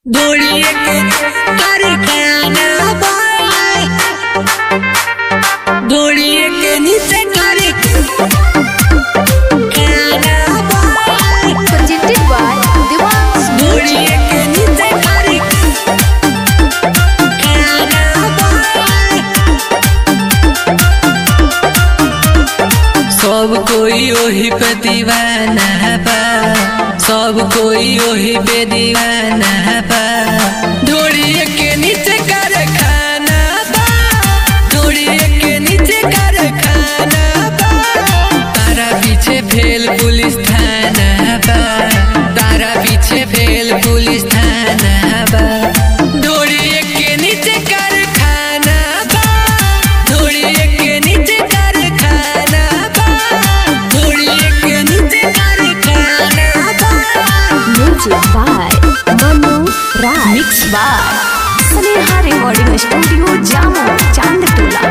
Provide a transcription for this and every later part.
धोड़िए के कारखाना बा धोड़िए के नीचे कारखाना बा presented by Devang's धोड़िए के नीचे कारखाना बा सब कोई ओही पे दीवाना बा सब कोई ओही पे दीवाना बा धोड़िए के नीचे कारखाना बा धोड़िए के नीचे कारखाना बा तारा पीछे भेल पुलिस थाना बा तारा पीछे भेल पुलिस थाना बा धोड़िए के नीचे कारखाना बा धोड़िए के नीचे कारखाना बा धोड़िए के नीचे कारखाना बा music by Manu Raj. Mixed by Sneha Recording Studio, Jammu, Chandtola.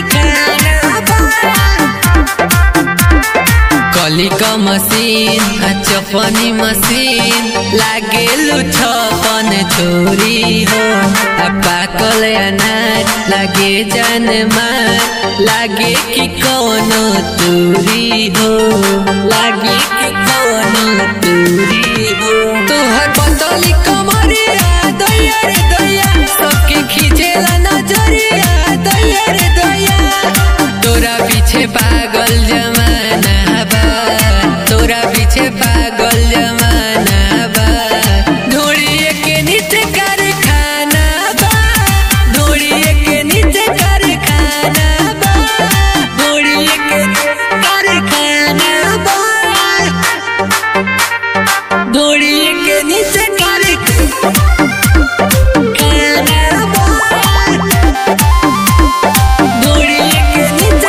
कली का मशीन आ चपनी मशीन लागे छपन छोरी हो आ पाकल अनार लागे जान मार लागे कि कौनो तूरी हो लागे कि कौनो तूरी हो तोहर बदली कमरिया दैया रे दैया सबके खींचेला नजरिया दैया रे दैया तोरा पीछे पागल जमाना बा तोरा पीछे पागल जमाना बा धोड़िए के नीचे कारखाना बा धोड़िए के नीचे कारखाना बा धोड़िए के कारखाना बा धोड़िए के नीचे कारखाना बा धोड़िए के नीचे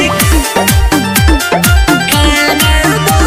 कारखाना बा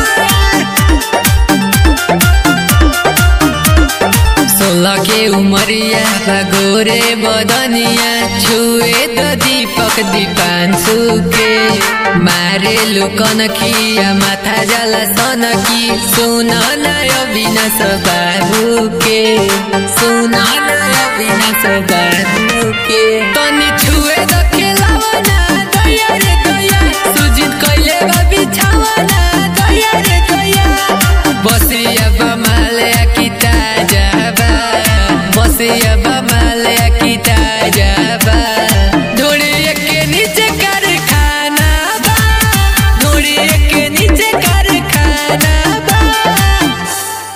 सोलह के उमरिया गोरे बदनिया छुए तो दीपक दीपांशु के मारे लुकन किया माथा जला सन की सुन नय विनाश बाबू के सुन नय विनाश बाबू के तनी छुए तो खेलावना दया रे दया सुजित कैले बा बिछावना दया रे दया बसिया बा माले की ताजा बा बसिया बा